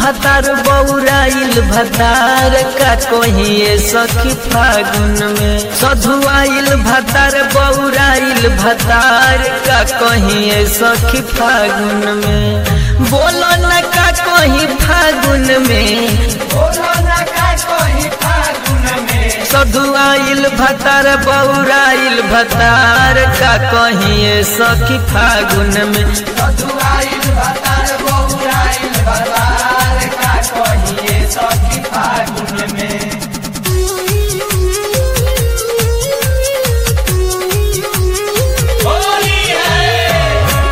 भतार बौराइल भतार का कहिए सखी फागुन में सधुआइल भतार बौराइल भतार का कहिए सखी फागुन में बोलो न का कहीं फागुन में बोलो ना का कोई फागुन में सधुआइल भतार बौराइल भतार का कहिए सखी फागुन में सधुआइल भतार बौराइल भतार का कहिए सखी फागुन में होली है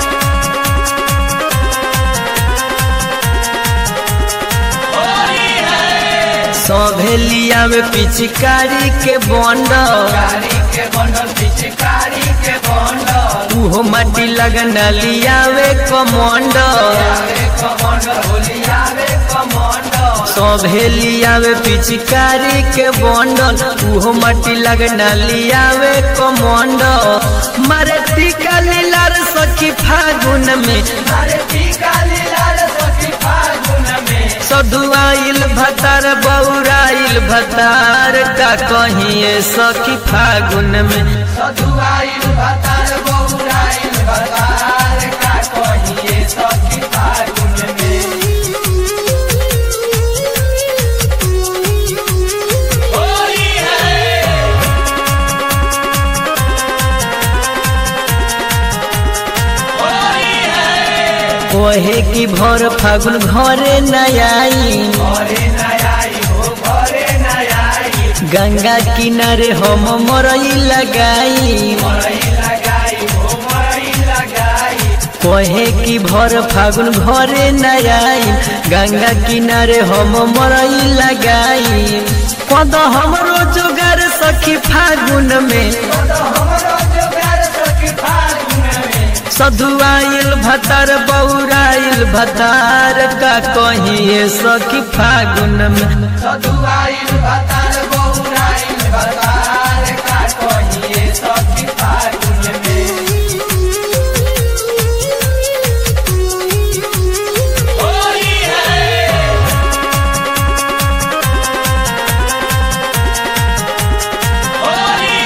होली है सभेलिया में पिचकारी के बंड कारी के बंडल पिचकारी के बंडल उहो माटी लगना लियावे कमंड आवे कमंडल होली आवे कमंडल सभेलिया में पिचकारी के बंडल उहो माटी लगना लियावे कमंड मारे टीका लीलार सखी फागुन में अरे टीका लीलार सखी फागुन में सधुआइल भतार बौराइल भतार का कहिए सखी फागुन में सधुआइल भतार बौराइल भतार का कहिए सखी फागुन में होली है होली है कोहे की भर फागुन घरे न आई घरे न आई हो घरे न आई गंगा किनारे हम मरई लगाई मरई लगाई हो मरई लगाई कोहे की भर फागुन घरे न आई गंगा किनारे हम मरई लगाई कद हमरो जोगार सखी फागुन में तो हमरो जोगार सखी फागुन में सधुआइल भतार बौराइल भतार का कहिए सखी फागुन में सधुआइल भतार बौराइल भतार का कहिए सखी फागुन में होली है एगो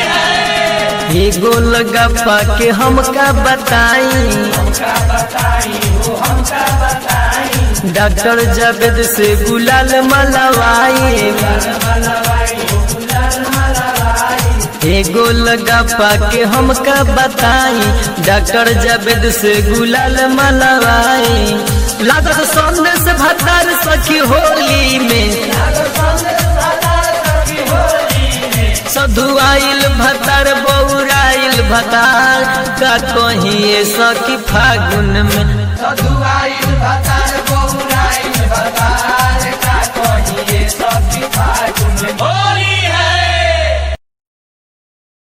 लगा पाके हमका बताई हमका बताई हो हमका बताई डॉक्टर जावेद से गुलाल मलवाई मलवाई हो गुलाल मलवाई एगो लगा पाके हमका बताई डॉक्टर जावेद से गुलाल मलवाई लागत संदेश भतार सखी होली में सधुआइल भतार बौराइल भतार का कहिए सखी फागुन में सधुआइल भतार बौराइल भतार